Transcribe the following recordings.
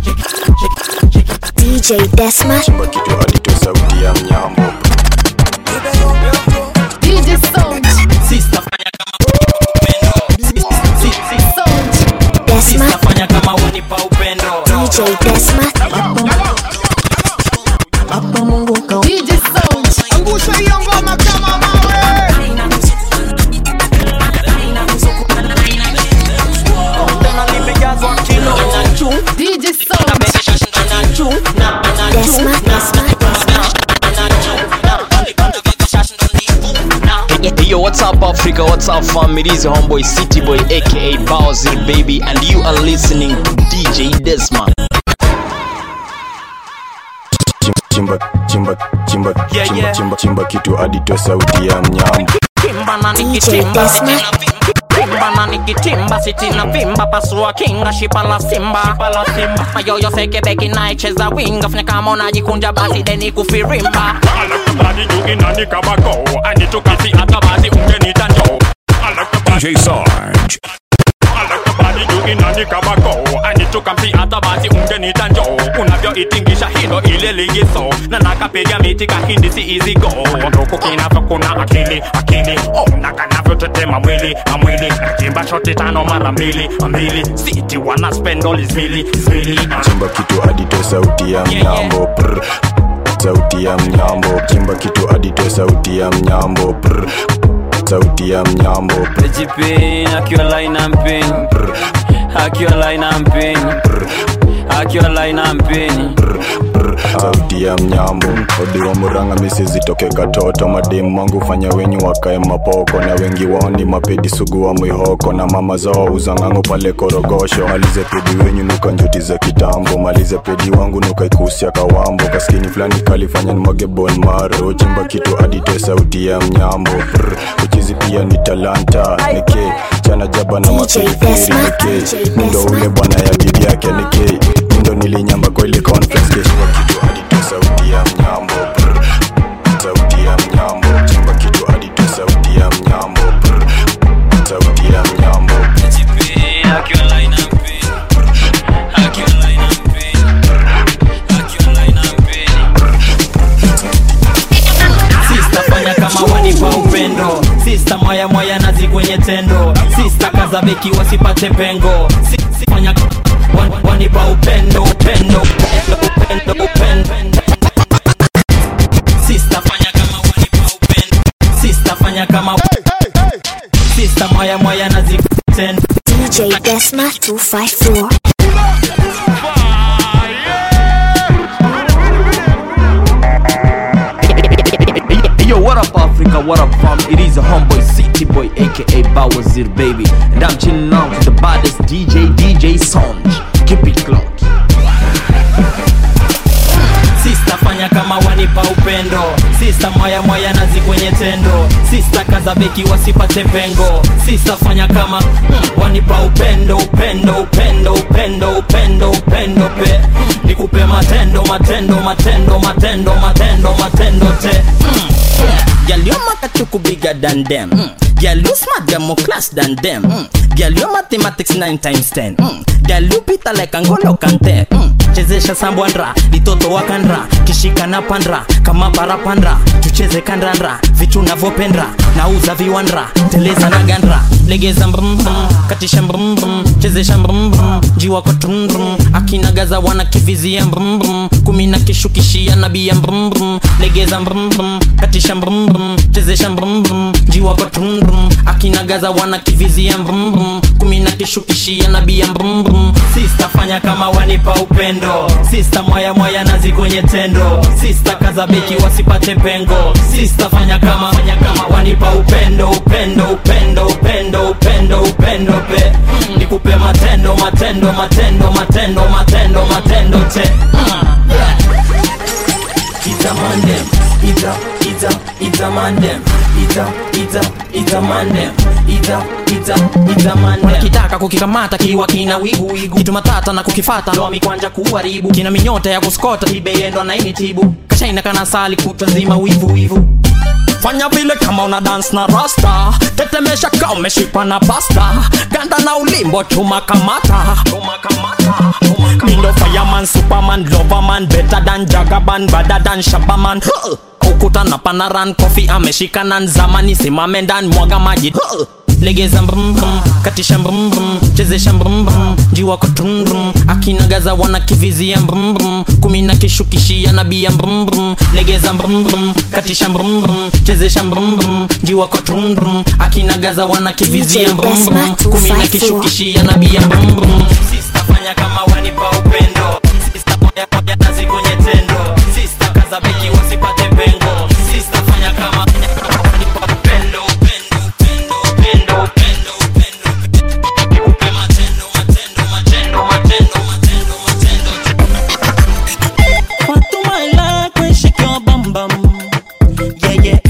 DJ Desma. chimba kitu hadi toe sauti ya mnyambo DJ Sound. Sister fanya kama upendo. Si- si- si- Desma. Sister fanya kama wanipa upendo. DJ Desma. DJ Sound. DJ Sound. Desma. Desma. Yo, what's up, Africa? What's up, fam? It is your homeboy City Boy, aka Bowser Baby, and you are listening to DJ Desma. chimba chimba chimba Yeah, chimba yeah. chimba chimba kitu hadi toe sauti ya mnyambo Kimbana DJ nikitimba Desma. Kimbana nikitimba sitina vimba pasua kinga shipa la simba mayoyo seke beki naicheza winga fanya kama unajikunja basi deni kufirimba Alakabadi juu inani kabako anitukasi hata basi ungenita njoo Alakabadi DJ Sarge. Alakabadi juu inani kabako anitukasi hata basi ungenita njoo unavyoitingisha hilo ile ligiso na nakapiga miti kahindi si easy go nduku kinavyo kuna akili akili oh, na kanavyotetema mwili na mwili nachimba shoti tano mara mbili mbili siti wana spend all is mili is mili chimba kitu hadi toe sauti ya mnyambo Prr. sauti ya mnyambo chimba kitu hadi toe sauti ya mnyambo Prr. sauti ya mnyambo Prr. Jipin, akiwa line and pin Akiwa line and pin Akiwa line and pin sauti ya mnyambo odi wa muranga misi zitoke katoto mademu wangu fanya wenyu wakae mapoko na wengi wao ni mapedi sugu wa mwihoko na mama zao uzangangu pale korogosho malize pedi wenyu nuka njuti za kitambo malize pedi wangu nuka ikusia kawambo kaskini fulani kalifanya nimwage bon maro chimba kitu adite sauti ya mnyambo Prr, uchizi pia ni talanta nike chana jaba na DJ mapiripiri Desma, nike DJ mindo Desma. ule bwana ya bibi yake nike mindo nilinyamba kwa ile conference keshua kitu adite sauti ya mnyambo Prr, sauti ya mnyambo chimba kitu adite sauti ya mnyambo Prr, sauti ya mnyambo Jipin, akiwa line and pin Akiwa line and pin Akiwa line and pin Sista fanya kama wanipa upendo Sista mwaya mwaya nazi kwenye tendo Sista kaza beki wasipate pengo Si- si- fanya wan- wanipa upendo upendo upendo upendo upendo Sista fanya kama wanipa upendo Sista fanya kama Sista mwaya mwaya nazi kwenye tendo DJ Desma 254. Yo, what up, Africa? What up, fam? It is a homeboy City Boy, aka Bowser Baby, and I'm chilling out with the baddest DJ, DJ Sound. Keep it clocked. Sista fanya kama wanipa upendo Sista mwaya mwaya nazi kwenye tendo Sista kaza beki wasipate pengo Sista fanya kama mm, wanipa upendo upendo upendo upendo upendo upendo pe mm, nikupe matendo matendo matendo matendo matendo matendo te mm, yeah. Girl, your makachuku bigger than them. Mm. Girl, you smart, them more class than them. Mm. Girl, your mathematics 9 times 10. Mm. Girl, you pita like Angolo Kante. Mm. Chezesha sambwandra, litoto wakandra, kishika na pandra, kama parapandra, tucheze kandandra, vitu navyopendra, nauza viwandra, teleza na gandra, legeza mbrum brum, katisha mbrum brum, chezesha mbrum brum, jiwa kwa trum brum, akina gaza wana kivizia mbrum brum, kumi na kishukishia nabia mbrum brum, legeza mbrum brum, katisha mbrum brum, chezesha mbrum brum, jiwa kwa trum brum, akina gaza wana kivizia mbrum brum, kumi na kishukishia nabia mbrum brum, sista fanya kama wanipa upendo, sista mwaya mwaya nazi kwenye tendo, sista kaza beki wasipate pengo, sista fanya kama fanya kama wanipa upendo upendo upendo upendo upendo upendo pe mm, nikupe matendo matendo matendo matendo matendo matendo te mm, yeah. Ita mandem, ita, ita, ita mandem, ita, ita, ita mandem, ita, ita, ita mandem. Wanakitaka kukikamata kiwa kina wigu wigu, kitu matata na kukifata ndo mikwanja kuharibu, kina minyota ya kuskota ibeyendwa na ini tibu, kashaina kana sali kutwa nzima wivu wivu fanya vile kama una dance na rasta tetemesha ka umeshikwa na pasta ganda na ulimbo chuma kamata mindo fireman superman loverman better than jagaban badder than shabaman huh. ukuta na panaran kofi ameshika nan zamani simame ndani mwaga maji huh. legeza mbrum brum katisha mbrum brum chezesha mbrum brum njiwa kwa trum brum akinagaza wana kivizia mbrum brum kumi na kishukishia nabia mbrum brum legeza mbrum brum katisha mbrum brum chezesha mbrum brum njiwa kwa trum brum akinagaza wana kivizia DJ mbrum brum Desma kumi na 254. kishukishia nabia mbrum brum Sista fanya kama wanipa upendo Sista moya moya nazi kwenye tendo Sista kaza beki wasipate pengo Sista fanya kama wanipa upendo upendo upendo upendo upendo upendo Nikupe matendo matendo matendo matendo matendo matendo Watu my life when shake your bum bum. Yeah, yeah.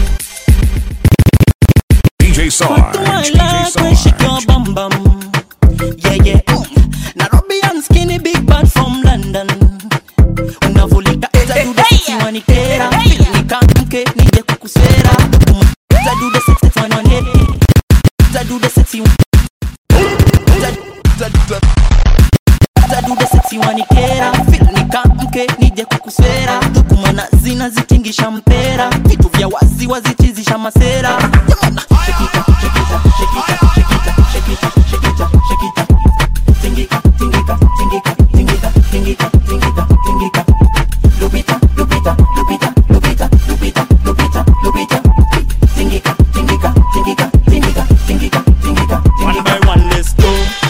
DJ Sarge. To my DJ life when shake your Sarge. bum bum. Yeah, yeah. Mm. Nairobi and skinny big bad from London. Unavulika eza do the sexy wanikera. Nikamke nije kukusera. Eza do the sexy wanane. Eza do the sexy. Eza eza- eza do the sexy wanikera. Nikamke nije kukusera. Kumana zina zitingisha mpera. Vitu vya wazi wazichizisha masera. Jamana. Shake it up, shake it up, shake it up, shake it up, shake it up, shake it up, shake it up. Tingika, tingika, tingika, tingika, tingika, tingika, tingika. Lupita, Lupita, Lupita, Lupita, Lupita, Lupita, Lupita. Tingika, tingika, tingika, tingika, tingika, tingika, One tingika. by one, let's go.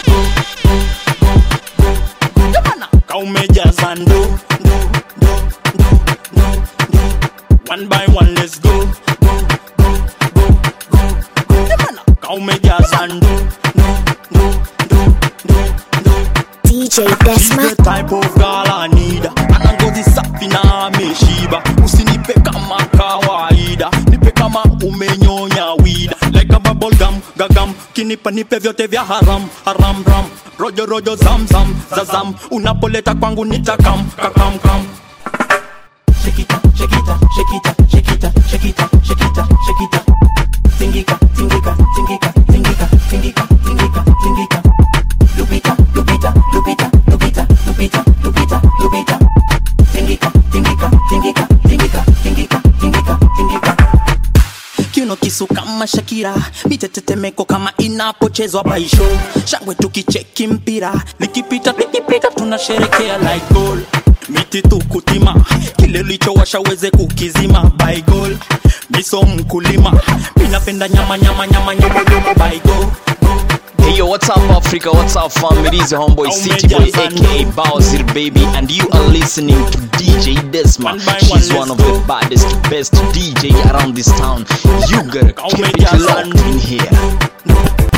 Kaumejaza ndo ndo ndo ndo ndo ndo. One by one, let's go. Go, go, go, go, go. Kaumejaza ndo ndo ndo ndo ndo ndo. DJ Desma. She's the type of girl I need ana ngozi safi na ameshiba usinipe kama kawaida nipe kama umenyonya wida like a bubble gum gagam kinipa nipe vyote vya haram haram ram rojo rojo zam zam zazam unapoleta kwangu nitakam kakam kam Shake it up, shake it up, shake it up, shake it up, shake it up, shake it up, shake it up. Tingika, tingika, tingika, tingika, tingika, tingika, tingika. Lupita, Lupita, Lupita, Lupita, Lupita, Lupita, Lupita. Tingika, tingika, tingika, tingika, tingika, tingika, tingika. kiuno kisu kama Shakira, mitetetemeko kama inapochezwa baisho, shangwe tukicheki mpira, likipita likipita tunasherekea like goal, miti tukutima, kile lichowasha weze kukizima by goal, miso mkulima, minapenda nyama nyama nyama nyama nyama by go Hey yo, what's up Africa? What's up fam? It is your homeboy City Boy aka Bowser Baby and you are listening to DJ Desma. She's one of the baddest, best DJ around this town. You gotta keep it locked in here.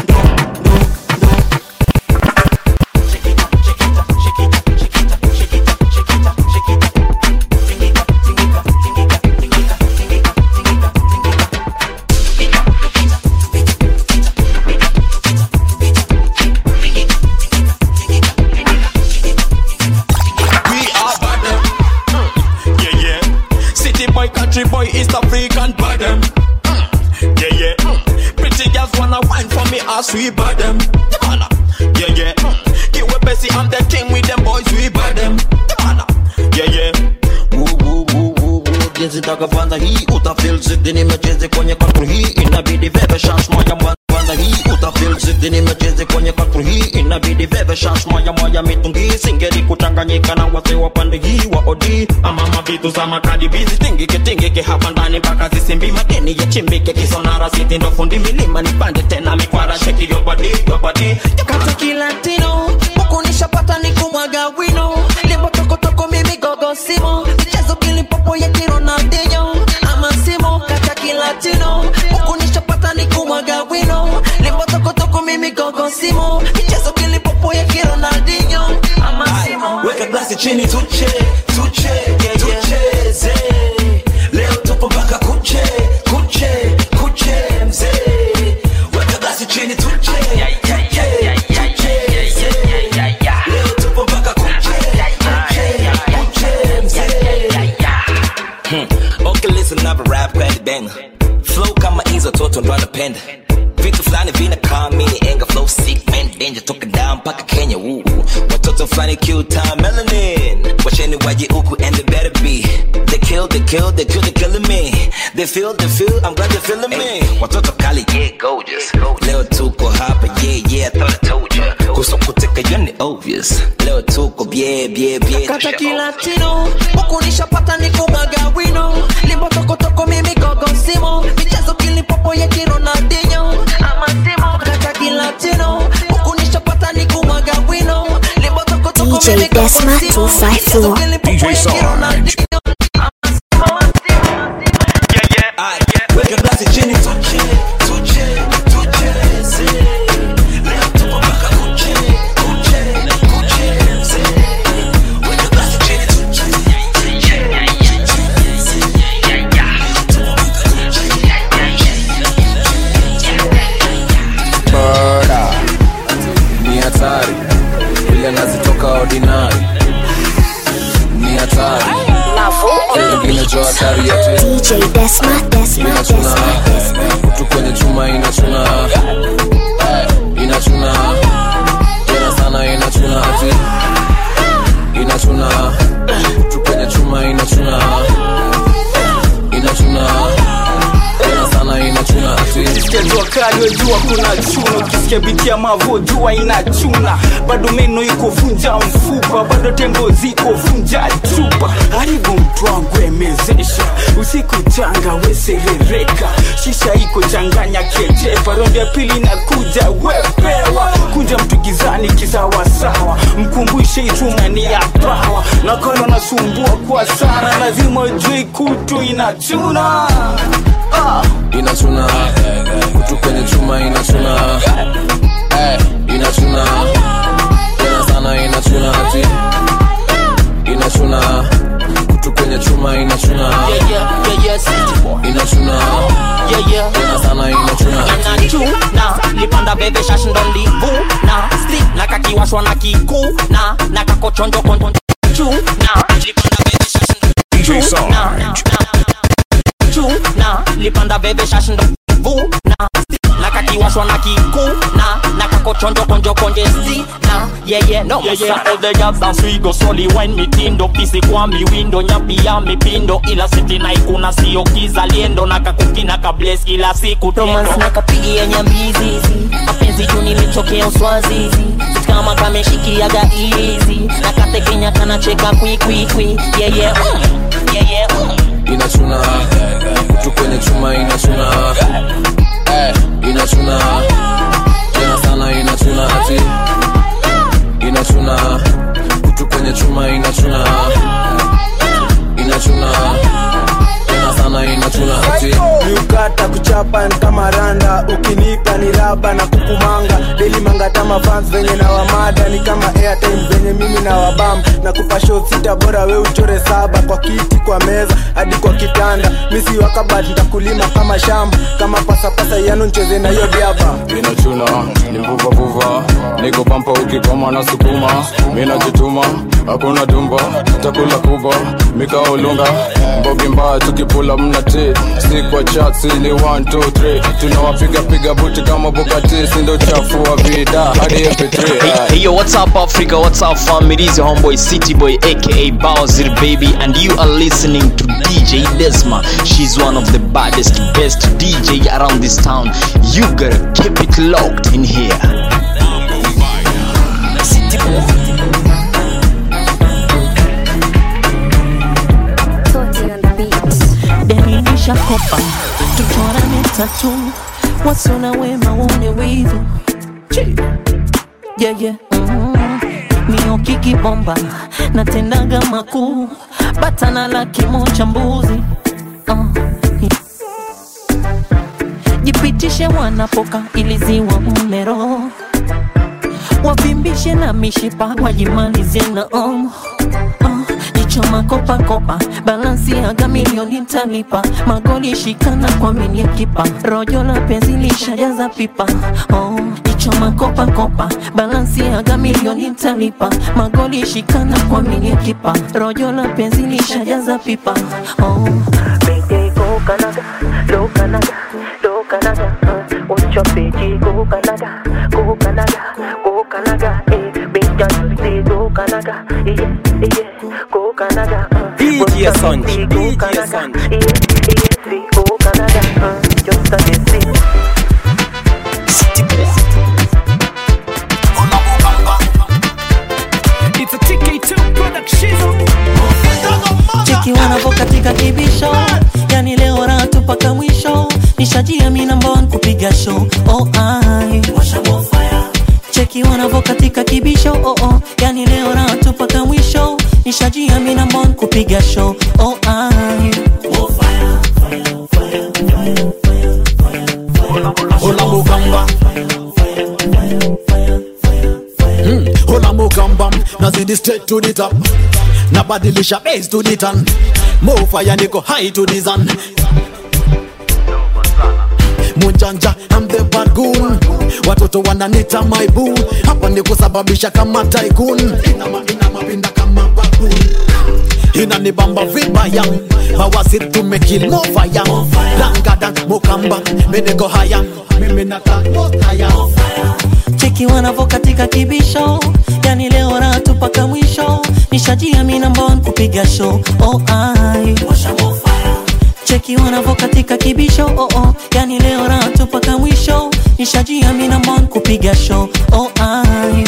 We are bottom. Yeah, yeah. City boy, country boy, East African bottom. Yeah, yeah. Pretty girls wanna wine for me as we bottom. Yeah, yeah. Kiwe Bessie, I'm the king with them boys, we bottom. Yeah, yeah. Woo, woo, woo, woo, woo. jinsi takavanda hii utafil zidi nimecheze kwenye katru hii inabidi veve chance moja mwanda hii utafil zidi nimecheze kwenye katru hii inabidi veve chance moja moja mitungi singeli kuchanganyika na wase wa pande hii wa odi amama vitu za makadi bizi tingike tingike hapa ndani mpaka zisimbi madeni ya chimbike kisonara siti ndo fundi milima nipande tena mikwara sheki your body your body Kata kilatino huku nishapata ni kumwaga wino limbo tokotoko mimi gogo simo mchezo kilipopo ya kironaldinho ama simo kata kilatino huku nishapata ni kumwaga wino limbo tokotoko mimi gogo simo mchezo kilipopo ya kironaldinho ama simo weka glasi chini tuche tuche tucheze leo tupo mpaka kuche kuche kuche mzee weka glasi chini tuche tuche, tucheze. leo tupo mpaka kuche kuche kuche mzee Hmm. Okay, listen up, rap credit band banger flow kama hizo toto ndo anapenda vitu fulani vinakaa mini enga flow sick man danger toka down mpaka kenya woo watoto fulani cute time melanin wacheni waje huku and they better be they kill they kill they kill they killing me they feel they feel i'm glad they're feeling me watoto kali yeah gorgeous leo tuko hapa yeah yeah I thought I told you kusokoteka yani obvious leo tuko bie bie bie kata kilatino huku nishapata nikumwaga wino limbo tokotoko mimi gogosimo michezo kilipopo ya kironaldinho ama timo kata kilatino huku nishapata nikumwaga wino limbo tokotoko DJ mimi Desma gogosimo 254. DJ Sarge. weka glasi chini tuche tuche tucheze leo tupo mpaka kuche kuche kucheze weka glasi chini murder ni hatari vile nazitoka ordinary ni hatari ingine jo hatari yote DJ Desma, Desma, inachuna Desma, Desma. kutu kwenye chuma inachuna Eh, inachuna tena sana inachuna ati inachuna kutu kwenye chuma inachuna inachuna tena sana inachuna ati Ukisikia jua kali wejua kuna chuna, ukisikia biti ya mavo jua inachuna, bado meno iko vunja mfupa, bado tembo ziko vunja chupa. Haribu mtu wangu emezesha, usiku changa weserereka, shisha iko changanya kejepa, rondi ya pili na kuja wepewa, kunja mtu gizani kisawasawa, mkumbushe ituma ni ya pawa, na kolo nasumbua kwa sana, lazima ujue kutu inachuna ah. inachuna kutu kwenye chuma inachuna Eh, inachuna tena sana inachuna ati inachuna kutu kwenye chuma inachuna yeah yeah yeah yeah city boy inachuna yeah yeah tena sana inachuna ati inachuna lipanda bebe shashi ndo livuna stick na kakiwashwa na kikuna na kakochonjo konjo chuna lipanda bebe shashi ndo DJ Sarge. chuna lipanda bebe shashi ndo vuna na kakiwashwa na kikuna na kakochonjo konjo konje stina yeah yeah no Yeah, yeah, all the girls dance we go slowly wine mitindo pisi kwa miwindo nyapi ya mipindo ila siti na ikuna sio kizaliendo na kakukina kables kila siku Thomas tendo na kapigia nyambizizi mapenzi juu nilichokea uswazizi Sisi kama kameshikiaga easy na katekenya kanacheka kwikwikwi yeah yeah mm. yeah yeah mm. inachuna kutu kwenye chuma inachuna Eh, inachuna tena sana inachuna ati inachuna kutu kwenye chuma inachuna inachuna tena sana inachuna ati miukata kuchapa ni kama randa ukinipa ni raba na kukumanga deli mangatama fans venye na wamada ni kama airtime venye mimi na wabam na kupa show sita bora we uchore saba kwa kiti kwa meza hadi kwa kitanda misi wakabat ntakulima kama shamba kama pasapasa yanu ncheze na hiyo diaba inachuna ni vuvavuva niko pampa ukikoma na sukuma minajituma hakuna dumba takula kubwa mikaolunga mbogi mbaya tukipula mnati si kwa chatsi ni 123 tunawapiga piga buti kama bukati sindo chafu wa vida hadi mp3 Hey, hey yo, what's up, Africa? What's up, fam? It is your homeboy City Boy, aka Bowser Baby, and you are listening to DJ Desma. She's one of the baddest, best DJ around this town. You gotta keep it locked in here. City boy deninisha kopa tuchorane tatu wasona wema wone wivu Chi. yeah, yeah. mm. miokiki bomba natendaga makuu batana la kimocha mbuzi uh. jipitishe wanapoka iliziwa umero wavimbishe na mishipa wajimalize na omo jicho makopakopa balansi aga milioni ntalipa magoli shikana kwa minie kipa rojo la penzi lishajaza pipa oh, jicho makopakopa balansi aga milioni ntalipa magoli shikana kwa minie kipa rojo la penzi lishajaza pipa oh. Mayday go Canada, Canada, go Canada, uh, watch your page, go Canada, go Canada, go Canada, eh, big girl, say go Canada, yeah, yeah, go Canada, uh, DJ watch your Sonj, page, go DJ Canada, Sonj. yeah, yeah, say go Canada, uh, just a day, It's a TK2 production. cheki wanavo katika kibisho yani leo ratu mpaka mwisho nishajia mi namba one kupiga show oh, ai. cheki wanavo katika kibisho oh, oh. yani leo ratu mpaka mwisho nishajia mi namba one kupiga show oh, ai. Hola Mugamba Hmm, Hola Mugamba nazidi straight to the top nabadilisha base to the turn more fire niko high to the sun Munjanja I'm the bad goon watoto wananita my boo hapa ni kusababisha kama tycoon inama inama pinda kama baboon inanibamba vibaya mawaziri tumekil mo fire dangadan mukamba meniko haya mimi naka haya cheki wanavo katika kibisho yani leo ratu mpaka mwisho nishajia mi namba one kupiga show oh, ai. cheki wanavo katika kibisho oh, oh. yani leo ratu mpaka mwisho nishajia mi namba one kupiga show oh, ai.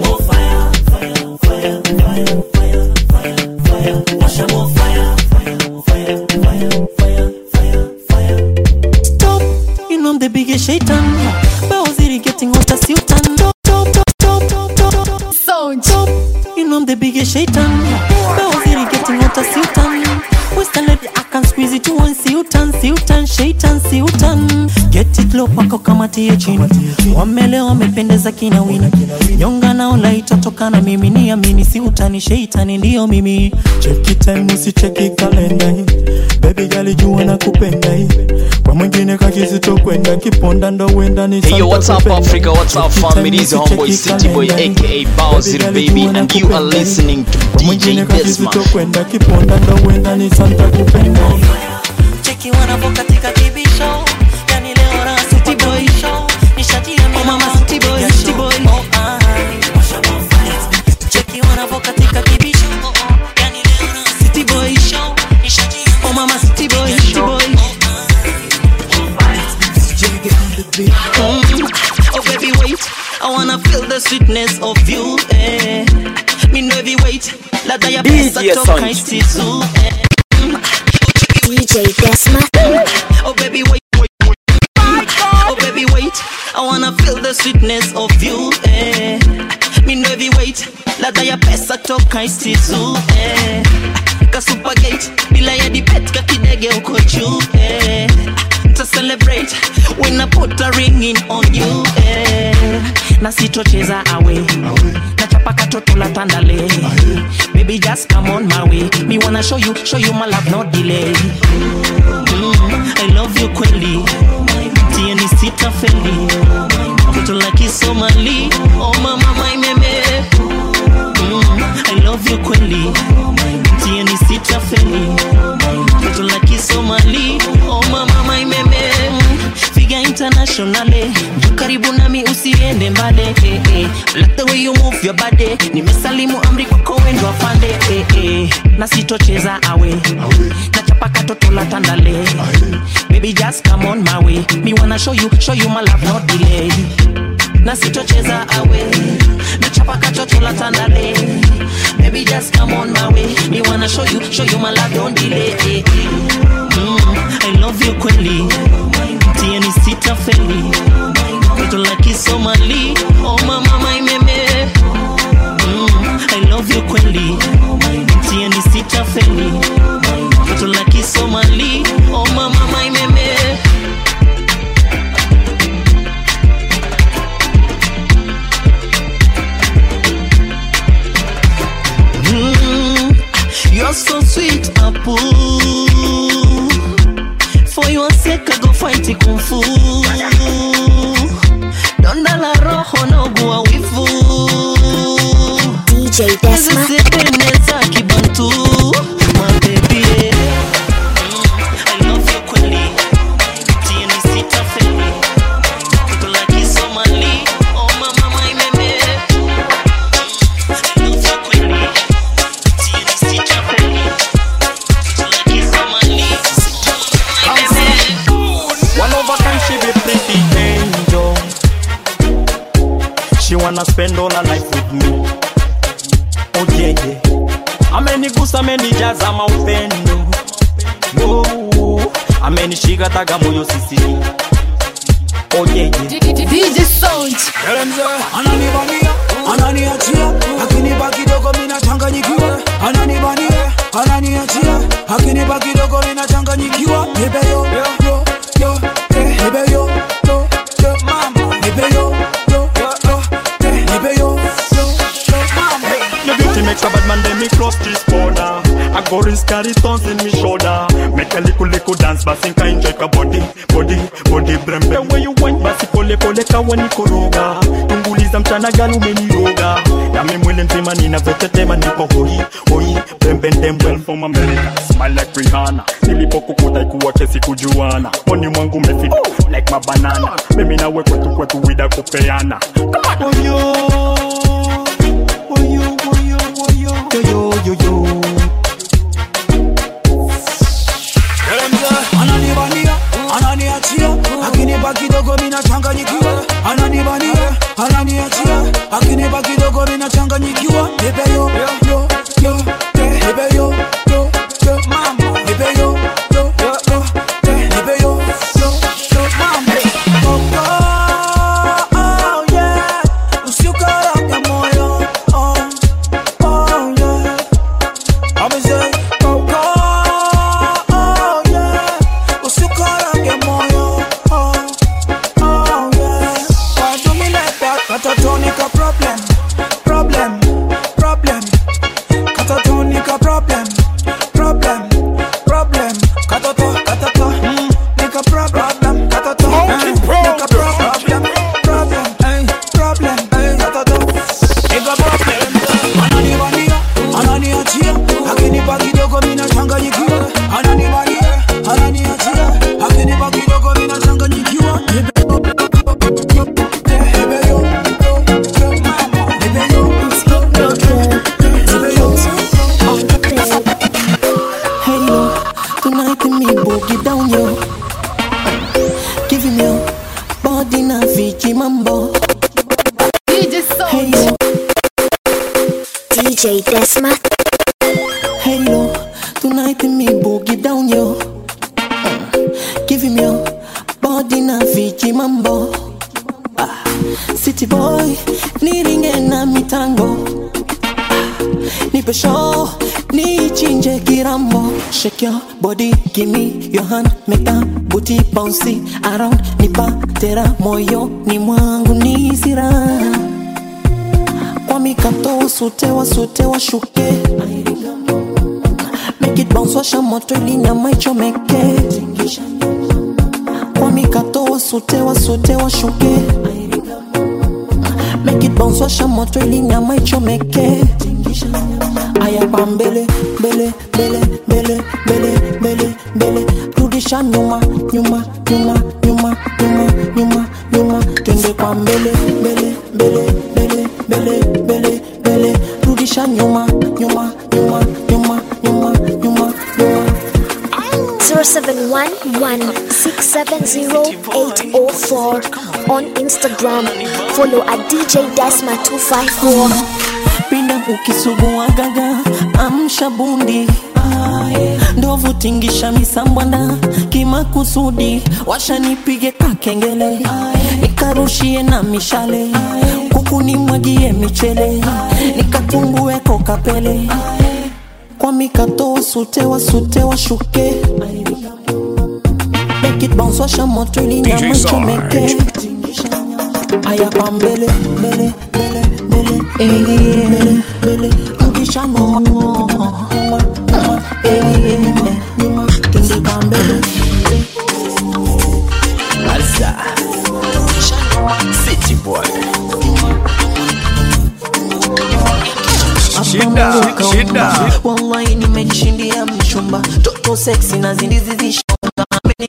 Stop, you know I'm the biggest shaitan. Bowsy getting hotter, Sultan. Stop, stop, stop, stop, stop, stop. Stop, you know I'm the biggest shaitan. Bowsy getting hotter, Sultan. Western lady, I can squeeze it to one Sultan, Sultan, shaitan, Sultan. Get it low pako kama tie chini. Wamele wamependeza kina wina. Nyonga nao laita toka na mimi ni amini Sultan, shaitani ndio mimi. cheki time usicheki kalenda hii bebi gali jua na kupenda hii kwa mwingine kakizito kwenda kiponda ndo wenda ni Hey yo, what's up, Santa Africa? What's up, Cheki time family? It's your homeboy usicheki City Boy, kalenda hii. aka Bowser Baby, Baby, gali jua and na you are kupenda hii. listening to Kwa mwingine DJ kakizito Desma. kwenda kiponda ndo wenda ni santa kupenda cheki wanavo katika kibisho yani leo raha city boy show nishajia mimi mama city boy city boy oh ai cheki wanavo katika kibisho oh oh yani leo raha city boy show nishajia oh mama city boy city boy Mm. Oh baby wait, I wanna feel the sweetness of you eh. Me know heavy weight, ladha ya pesa DJ toka Sonj. isitu eh. DJ Desma. Oh baby wait, wait, wait. Oh baby wait, I wanna feel the sweetness of you eh. Me know heavy weight, ladha ya pesa toka isitu eh. Kasupagate, bila ya debate kakidege uko juu eh. To celebrate when I put a ring in on you eh. Na sitocheza awe nachapa katoto la tandale baby just come on my way me wanna show you show you my love no delay mm, I love you kweli tieni sitafeli mtoto la kisomali oh mama my meme mm, I love you kweli tieni sitafeli mtoto la kisomali oh mama my meme figa internationale juu karibu nami usiende mbale eh, eh. like the way you move your body nimesalimu amri kwako wendo afande eh, eh. na sitocheza awe nachapa katoto la tandale baby just come on my way me wanna show you show you my love no delay na sitocheza awe nachapa katoto la tandale baby just come on my way me wanna show you show you my love don't delay eh, eh. Mm, I love you kweli tieni sitafeli mtoto la kisomali oh mama my meme mm, I love you kweli tieni sitafeli mtoto la kisomali oh mama my meme Mm, you're so sweet, Apu. For your sake, I go fight it kung fu. Donda la roho na ugua wivu. DJ Desma. Zisepeneza kibantu. My baby, yeah. Mm, I love you kweli. wanna spend all her life with me ojeye amenigusa amenijaza maupendo oh, amenishika taga moyo sisiri ojeye DJ Sound. ananibania ananiachia akinipa kidogo minachanganyikiwa ananibania ananiachia akinipa kidogo minachanganyikiwa nipeyo yo yo eh, nipeyo yo yo mama nipeyo yo yo eh, nipeyo yo yo mama Your beauty makes a bad man then me cross this border I go risk carry stones in me shoulder Make a little little dance basi nka enjoy ka body body body brembe The way you wine basi pole pole kawa nikoroga Tunguliza mchana gali umeniroga Na mimi mwili mzima ninavyotetema niko hoi hoi brembe ndembe from America Smile like Rihanna Nilipokukuta ikuwa kesi kujuana Poni mwangu umefika like mabanana Mimi nawe kwetu kwetu wida kupeana Come on oh, yo. Woyo, woyo, woyo. Yo, yo, yo, yo. ananibania ananiachia akinipa kidogo minachanganyikiwa ananibania ananiachia akinipa kidogo minachanganyikiwa nipeyo yo yo eh, nipeyo yo yo mama nipeyo yo yo yo eh, nipeyo yo yo mama Oh, oh, yeah. Usiukarange moyo oh, oh, yeah. I'ma say, oh, oh, oh, yeah. Usiukarange moyo oh, oh, yeah. Why do me like that? Katatonika problem, problem, problem. Katatonika problem, problem, problem. Katato, katato, mm, nika problem, katato, eh, nika problem, problem, eh, problem, eh, katato, nika problem. Ananibania, ananiachia, akinipa kidogo mina changanyikiwa. Ananibania, ananiachia, akinipa kidogo mina changanyikiwa. Hey yo, tonight me boogie down yo. Give him your body na Fiji mambo. DJ Sound. Hey yo, DJ Desma. hey yo, tonight me boogie down yo. Give him your body na Fiji mambo. Ah, City boy, niringe na mitango. Nipe show, nichinje kirambo. Shake your body, give me your hand, make that booty bouncy around. Nipa tera moyo ni mwangu ni sira. Kwa mikato wasute wasute washuke. Make it bounce washa moto ili nyama ichomeke. Kwa mikato wasute wasute washuke. Make it bounce washa moto ili nyama ichomeke. Aya pa mbele mbele mbele mbele mbele mbele mbele rudisha nyuma nyuma nyuma nyuma nyuma nyuma nyuma twende kwa mbele mbele mbele mbele mbele mbele mbele rudisha nyuma nyuma nyuma nyuma nyuma nyuma nyuma 0711-670-804 on Instagram. Follow at DJ Desma254. pinda ukisugua gaga amsha bundi ndovu tingisha misambwanda kimakusudi washanipige kakengele nikarushie na mishale kuku nimwagie michele nikatumbue kokapele kwa mikato wasute wasute washuke Make it bounce washa moto ili nyama ichomeke aya kwa mbele mbele mbele mbele mbele mbele mbele rudisha nyuma nyuma nyuma eh, nyuma twende kwa mbele Alza City boy Shida, shida. Wallahi nimejishindia mchumba toto sexy na zindizi zishonga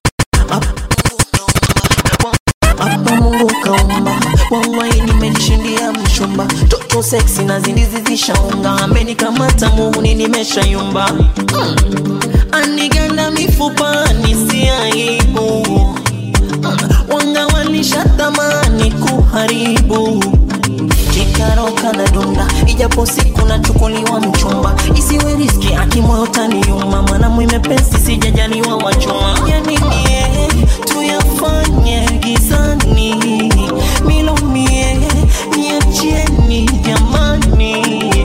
hapa Mungu kaumba wallahi nimejishindia mchumba toto sexy na zindizi zishaunga amenikamata muhuni nimeshayumba mm. aniganda mifupa nisi aibu mm. wanga walishatamani kuharibu karoka na dunda ijapo siku nachukuliwa mchumba isiwe riski akimoyo taniuma mana mwimepesi sijajaliwa wachuma yanimie tuyafanye gizani milomie niachieni jamani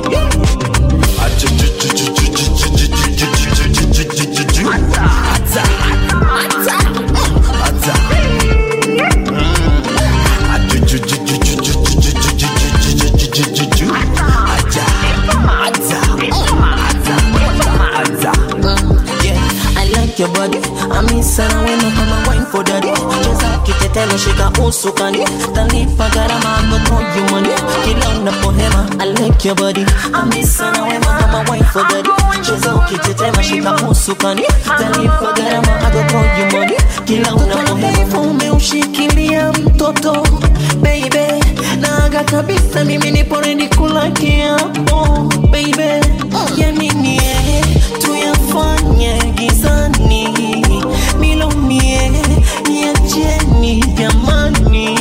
I like your body amisana wena kama wine for daddy cheza kitetelo shika usukani tanipa gharama agotojumani kila unapohema I like your body amisana wema kama wine for daddy cheza ukitetema shika usukani tanipa gharama agotojumani kila unapohema umeushikilia mtoto baby naga kabisa mimi nipo ready kula kiapo baby yanini tuyafanye gizani milomie niacheni jamani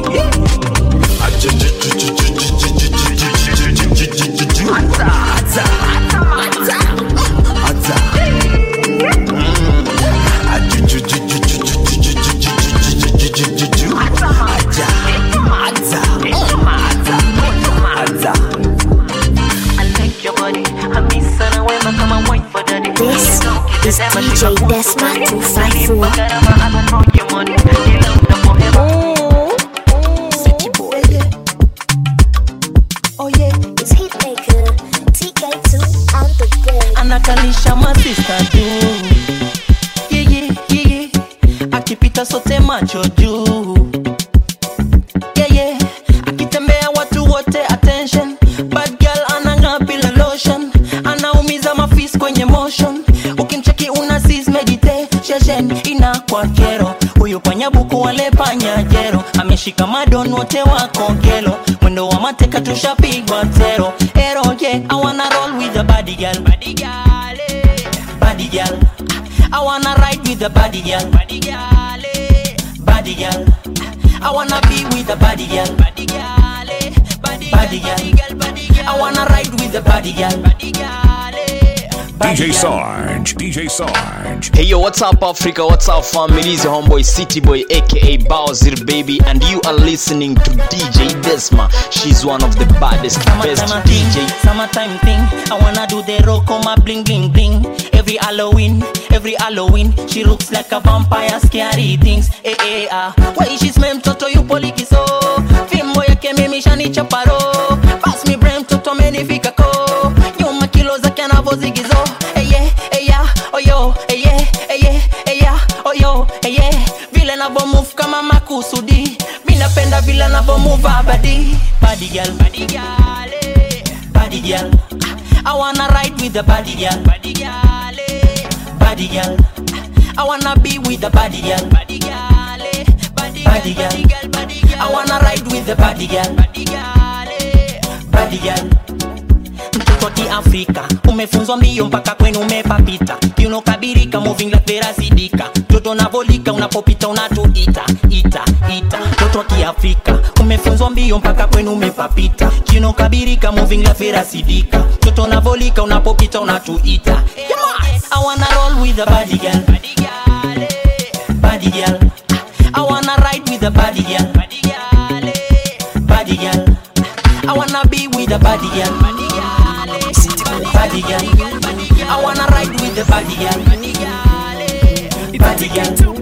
I like your body amisana wema kama wine for daddy This is DJ Desma 254. Oh yeah, it's Hitmaker TK2 on the board. anakalisha masista juu yeah, yeah, yeah, yeah. akipita sote macho juu yeah, yeah. akitembea watu wote attention bad girl anang'aa bila lotion anaumiza mafis kwenye motion ukimcheki una sis meditation ina kwa kero huyu panyabuku wale panyajero ameshika madon wote wako gelo mwendo wa mateka tushapigwa tero ero yeah, I wanna roll with the body girl body girl eh. body girl I wanna ride with the body girl body girl eh. body girl I wanna be with the body girl body girl eh. body body girl body girl I wanna ride with the body girl body girl eh. DJ Sarge, DJ Sarge. Hey yo, what's up Africa? What's up family? It's your homeboy City Boy aka Bowser Baby and you are listening to DJ Desma. She's one of the baddest, best Summertime DJ. thing, summertime thing. I wanna do the rock on my bling bling bling. Every Halloween, every Halloween, she looks like a vampire, scary things. Eh eh ah, why she smell mtoto yupo likizo? Fimbo yake mimi shanichaparo. Pass me brain mtoto amenifika ko. Nyuma kilo zake anavozigizo. Eh yeah, eh yeah, oh yo, eh yeah, eh yeah, eh yeah, oh yo, eh yeah. Vile navo move kama makusudi. Mimi napenda vile navo move abadi. Body girl, body girl, eh. body girl. I wanna ride with the body girl, body girl, eh. body girl. I wanna be with the body girl, body girl, eh. body, body girl, body girl. I wanna ride with the body girl, body girl, eh. body girl. mtoto wa kiafrika umefunzwa mbio mpaka kwenu umepapita kiunokabirika moving like verasidika toto navolika unapopita unatuita ita ita mtoto wa kiafrika umefunzwa mbio mpaka kwenu umepapita kiunokabirika moving like verasidika toto navolika unapopita unatuita yes. I wanna roll with the body girl body girl eh. body girl I wanna ride with the body girl body girl eh. body girl I wanna be with the body girl body girl eh. body girl I wanna ride with the body girl body girl eh. body girl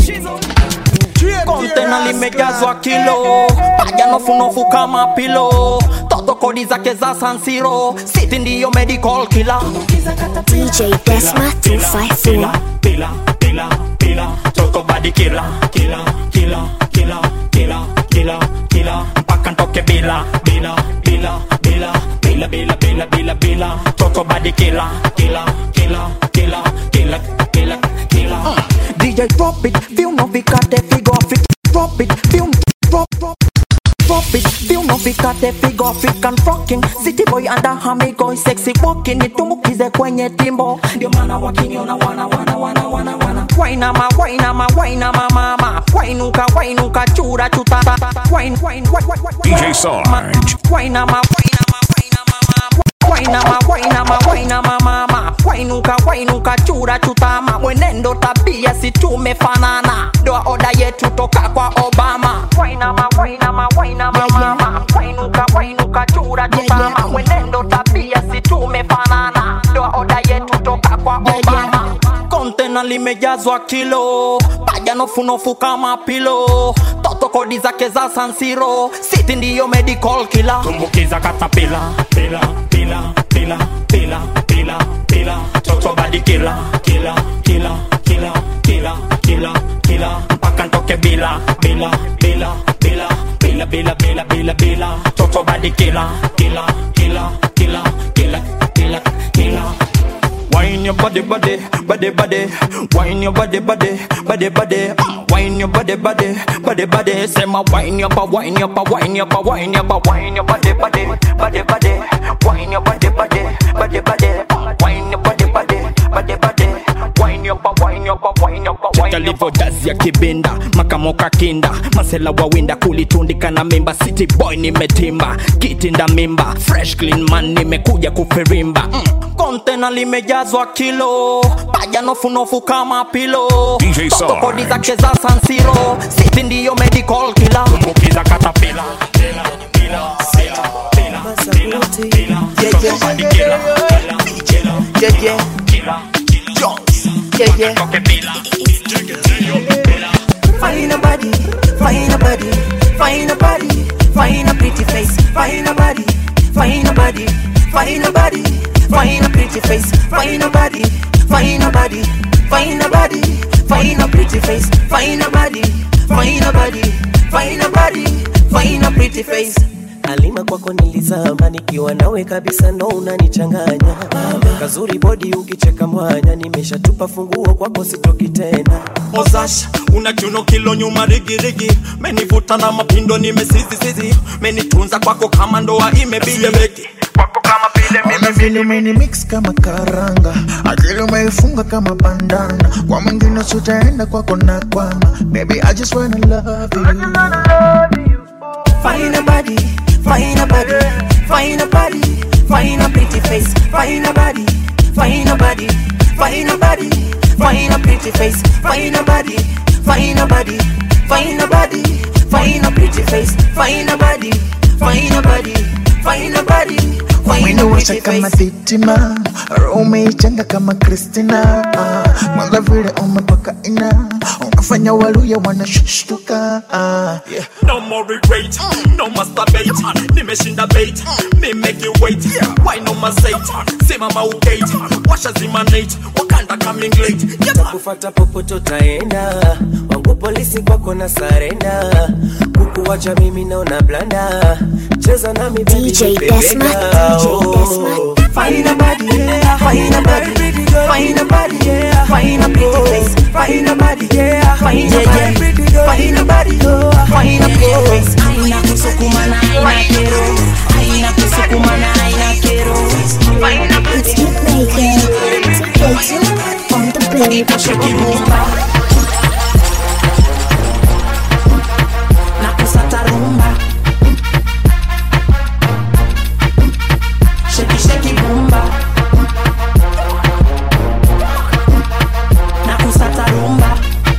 kontena limejazwa kilo paja nofunofu kama pilo toto kodi zake za sansiro siti ndiyo medical killer DJ Desma 254. Pila, pila, pila, toto body killer, killer, killer, killer, killer, killer, killer, mpaka ntoke bila, bila, bila, bila, bila, bila, bila, bila, bila, toto body killer, killer, killer, killer, killer, killer, killer. DJ drop it, feel no vikate figo fit drop it, feel drop drop drop it, feel no fikate figo African rocking City boy under hamigo sexy walking nitumbukize kwenye timbo ndio maana wakiniona wana wana wana wana wana wainama wainama wainama mama wainuka wainuka chura chuta wain wain DJ Sarge. wainama wainama wainama wainama mama wainuka wainuka chura chutama mwenendo tabia si tumefanana ndoa oda yetu toka kwa obama wainama wainama wainama mama wainuka wainuka chura chutama mwenendo tabia si tumefanana ndoa oda yetu toka kwa obama kontena limejazwa kilo paja nofunofu kama pilo toto kodi zake za sansiro siti ndiyo medical kila tumbukiza katapila pila pila pila pila pila pila toto badi kila kila kila kila kila kila kila mpaka ntoke bila bila bila bila bila bila bila bila bila toto badi kila kila kila kila kila kila kila Wine your body, body, body, body. Wine your body, body, body, body. Mm, Wine your body, body, body, body. Say my wine your body, wine your body, wine your body, wine your body, wine your body, body, body, body. Wine your body, body, body, body. Mm, Wine your body, body, body, body. Wine your body, wine your body, wine your body. Cheka livo dazi ya kibinda makamoka kinda masela wawinda kulitundika na mimba city boy nimetimba kitinda mimba fresh clean man nimekuja kufirimba mm. kontena limejazwa kilo paja nofunofu kama pilo DJ Toto Sarge. kodi zake za sansiro siti ndiyo medical kila tumbukiza katapila pila pila pila pila pila pila toto badi kila kila kila Yeah, yeah. kila Yeah, yeah. Find a body, find a body, find a body, find a pretty face, find a body, find a body, find a body, find a pretty face, find a body, find a body, find a body, find a pretty face, find a body, find a body, find a body, find a pretty face. Alima kwako nilizama nikiwa nawe kabisa, ndo unanichanganya kazuri bodi, ukicheka mwanya, nimeshatupa funguo kwako, sitoki tena. Ozash, una kiuno kilo nyuma rigirigi, menivuta na mapindo nimesizisizi, menitunza kwako kama ndoa imebiki kwako kama vile Ona vile umeni mix kama karanga, akili umeifunga kama bandana. Kwa mwingine sitaenda kwako na kwama, baby I just wanna love you. Find a body, find a body, find a body, find a pretty face, find a body, find a body, find a body, find a pretty face, find a body, find a body, find a body, find a pretty face, find a body, find a body, find a body, find a Mwendo pretty washa kama face. sitima, roho umeichanga kama Kristina. Ah, Mwanza vile umepaka ina, unafanya waluya wanashtuka. Ah, yeah. No more regret, no masturbate Nimeshinda bait, me make you wait Why no masate, simama ugate Washa zimanate, wakanda coming late Takufata popote utaenda, wangu polisi kwako na sarenda, kukuwacha mimi naona blanda, cheza nami baby, DJ nipe Desma, bega. DJ Oh. Find a body, find a body, find a body, find a pretty face, find a body, find a body, find a body, find a pretty face. Aina kusukuma na aina kero Aina kusukuma na aina kero It's Hitmaker. TK2 on the beat. na kusata rumba sheki sheki bumba na kusata rumba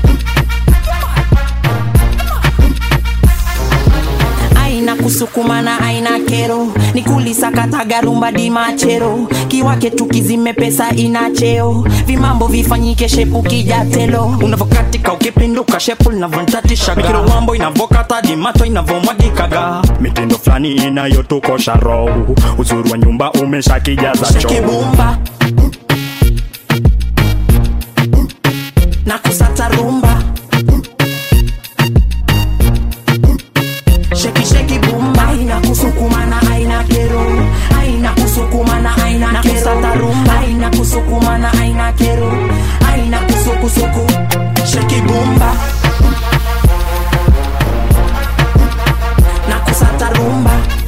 aina kusukuma na aina kero ni kulisakataga rumba di machero kiwake tukizime pesa ina cheo vimambo vifanyike shepu kijatelo unavokatika ukipinduka shepu linavontatishaga mikiro wambo inavokata dimacho inavomwagikaga mitindo fulani inayotukosha roho uzuri wa nyumba umeshakijaza choo shekibumba na kusata rumba sheki sheki bumba aina kusukuma na aina kero aina kusukuma na aina na kusata rumba aina kusukuma na aina kero aina kusukusuku sheki bumba na kusata rumba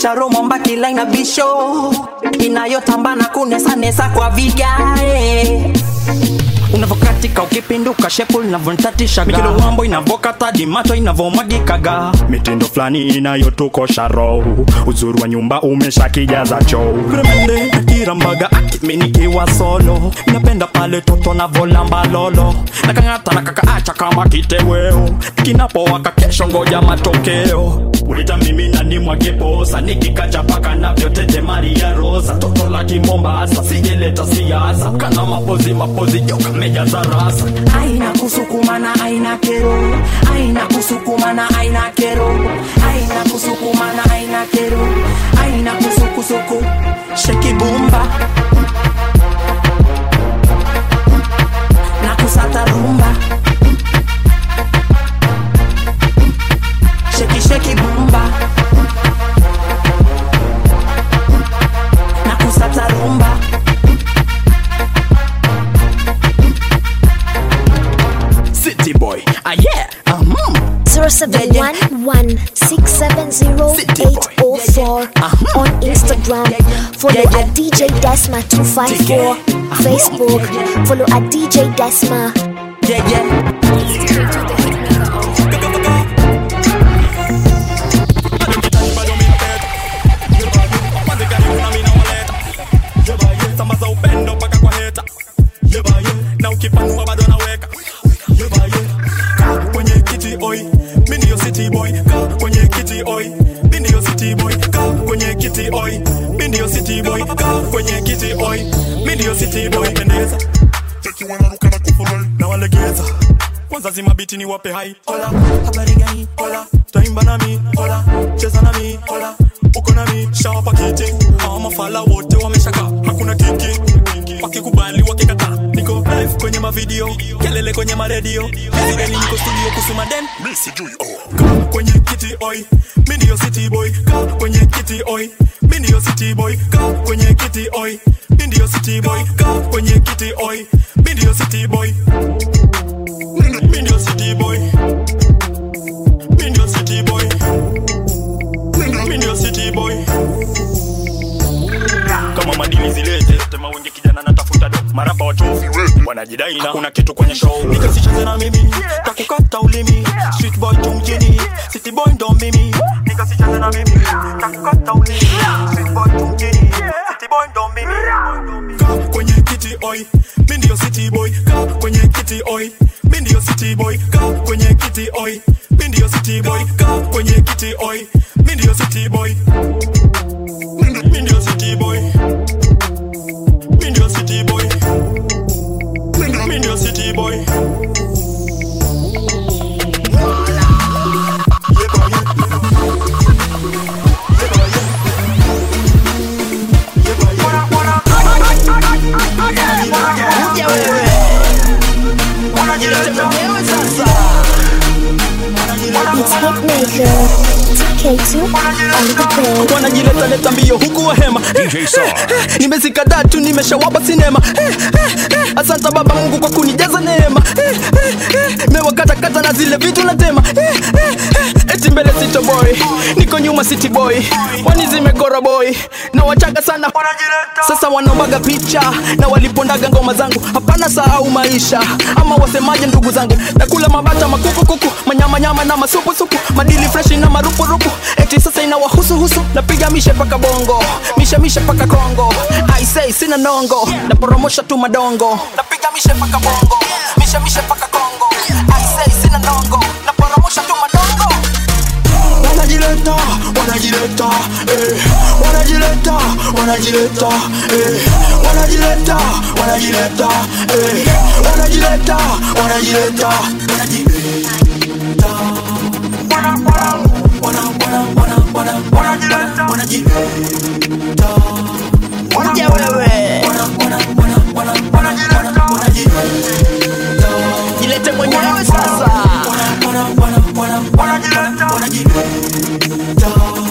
charo momba kila ina bisho inayotamba na kunesanesa kwa vigae unavokatika ukipinduka shepu linavontatishaga mikilo wambo inavokata dimato inavomwagikaga mitindo fulani inayotukosha roho uzuri wa nyumba umeshakijaza choo kremende nakirambaga akiminikiwa solo napenda pale toto navolamba lolo nakang'ata nakakaacha kama kiteweo kinapowaka kesho ngoja matokeo ulita mimi na nimwageposa nikikacha paka navyotete maria rosa toto la kimombasa sijeleta siasa kana mapozi mapozi joka mejaza rasa aina kusukumana aina kero aina kusukumana aina kero aina kusukumana aina kero aina kusukusuku shekibumba na kusata rumba sheki sheki bumba na kusata rumba city boy ah yeah uh-huh. 0711-670-804 on Instagram. Follow at DJ Desma254. Facebook. Follow at DJ Desma. Yeah, yeah. sambaza upendo mpaka kwa heta yebaye na ukipanua bado naweka yebaye kaa kwenye kiti oi mi ndiyo city boy kaa kwenye kiti oi mi ndiyo city boy kaa kwenye kiti oi mi ndiyo city boy kaa kwenye kiti oi mi ndiyo city boy pendeza cheki wanaruka na kufurahi na walegeza kwanza zima biti ni wape hai hola habari gani hola taimba nami hola cheza nami hola uko nami shawapa kiti hawa mafala wote wameshaka hakuna kiki wakikubali wakikataa niko live kwenye mavideo kelele kwenye maredio Zileni niko studio kusuma den mi sijui oh. kaa kwenye kiti oi mi ndiyo city boy kaa kwenye kiti oi mi ndiyo city boy kaa kwenye kiti oi mi ndiyo city boy kaa kwenye kiti oi mi ndiyo city boy mi ndiyo city boy mi ndiyo city boy mi ndiyo city boy kama madili zilete tema wengi kijana natafuta do marapa wachofi wanajidai na kuna kitu kwenye show nikasicheze na mimi takukata ulimi street boy tu mjini city boy ndo mimi nikasicheze na mimi takukata ulimi street boy tu mjini city boy ndo mimi kaa kwenye kiti oi mi ndiyo city boy kaa kwenye kiti oi mi ndiyo city boy kaa kwenye kiti oi mi ndiyo city boy kaa kwenye kiti oi mi ndiyo city boy mi ndiyo city boy mi ndiyo city boy mi ndiyo city boy It's Hitmaker. TK2 on the bed. wanajileta leta mbio huku wahema nimezikadaa tu nimeshawapa sinema asante baba mungu kwa kunijaza neema mewakatakata na zile vitu natema eti mbele sito boy niko nyuma city boy wani zimegora boy na wachaga sana sasa wanaombaga picha na walipondaga ngoma zangu hapana sahau maisha ama wasemaje ndugu zangu nakula mabata makukukuku manyamanyama na masupusupu madili freshi na marupurupu eti sasa inawahusuhusu napiga mishe paka bongo mishe mishe paka kongo I say sina nongo naporomosha tu madongo napiga mishe paka bongo mishe mishe paka kongo I say sina nongo naporomosha tu madongo wanajileta wanajileta eh. wanajileta wanajileta eh. wanajileta wanajileta eh. wanajileta wanajileta Kuja wewe jilete mwenyewe sasa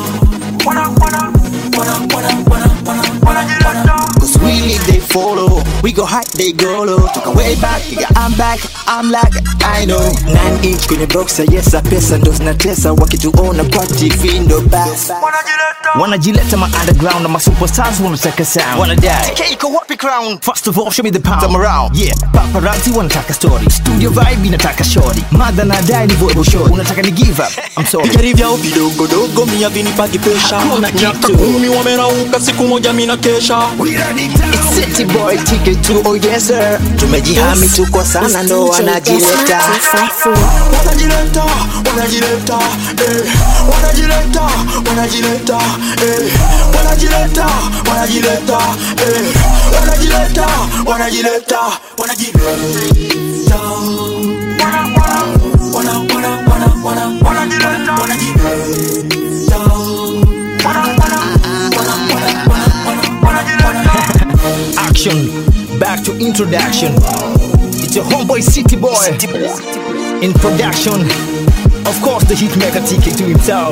Cause really they follow We go high, they go low. Took a way back, nigga, I'm back, I'm like, I know. 9 inch kwenye boxer, yes, a pesa ndo zinatesa. Wakituona kwa TV ndo basi. wanajileta ma underground na ma superstars wanataka sound wanadai Keiko wapi crown? First of all, show me the pound. I'm around. Yeah, paparazzi wanataka story. Studio vibe inataka shorty. Mother na dai ni voice shorty. Unataka ni give up. I'm sorry. Vigari vyao vidogodogo mia vinipagi pesha Hakuna miaka kitu. kumi wamerauka siku moja mina kesha It's City boy ticket to oh yes sir tumejihami tuko sana ndo wanajileta wanajileta wanajileta eh wanajileta wanajileta eh wanajileta wanajileta eh wanajileta wanajileta wanajileta wana wana wana wana wana wanajileta wanajileta Action. Back to introduction. It's your homeboy City Boy. In production. Of course, the hit maker ticket to himself.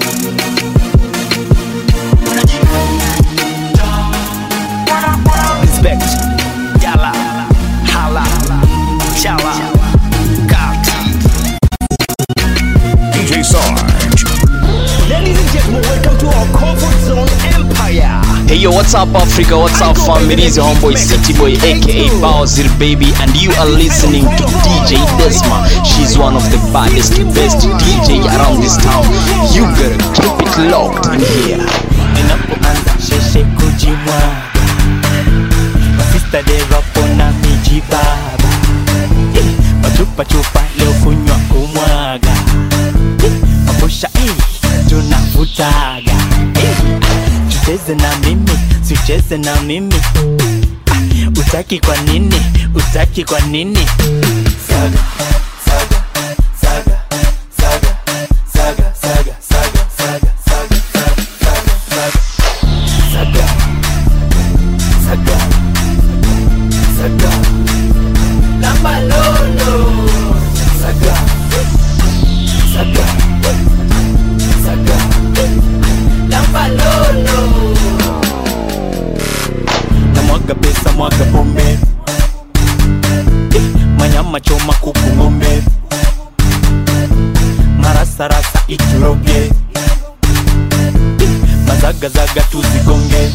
Respect. Yala. Hala. Chala. Kati. DJ Sarge. Ladies and gentlemen, welcome to our comfort zone empire. Hey yo, what's up Africa? What's up fam? It is your homeboy City Boy aka Bowser Baby and you are listening to DJ Desma. She's one of the baddest, best DJ around this town. You better keep it locked in here. ninapoanza sheshe kujimwaga masista derapona mijibaba Eh, machupachupa leo kunywa kumwaga Eh, mabusha eh, tunavutaga Eh, ah, tucheze na mimi sicheze na mimi Ah, utaki kwa nini utaki kwa nini saga saga saga saga saga saga saga saga saga saga saga saga lamba lolo saga saga saga lamba lolo na mwaga pesa mwaga pombe Eh, manyama choma kuku ng'ombe marasarasa ituroge mazagazaga tuzigonge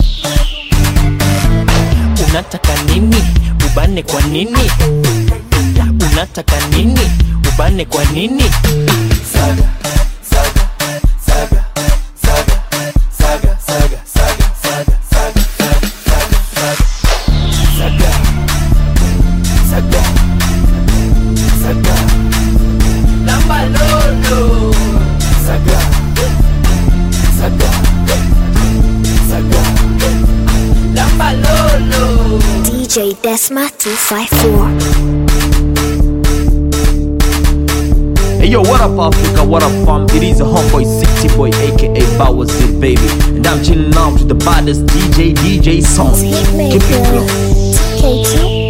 unataka nini ubane kwa nini unataka nini ubane kwa nini saga saga saga saga saga saga saga saga saga saga saga saga saga lamba lolo saga saga saga lamba lolo DJ Desma 254. Hey yo, what up Africa, what up fam? It is a homeboy City Boy aka Bowser Baby. And I'm chilling out to the baddest DJ, DJ Song. Keep it low. K2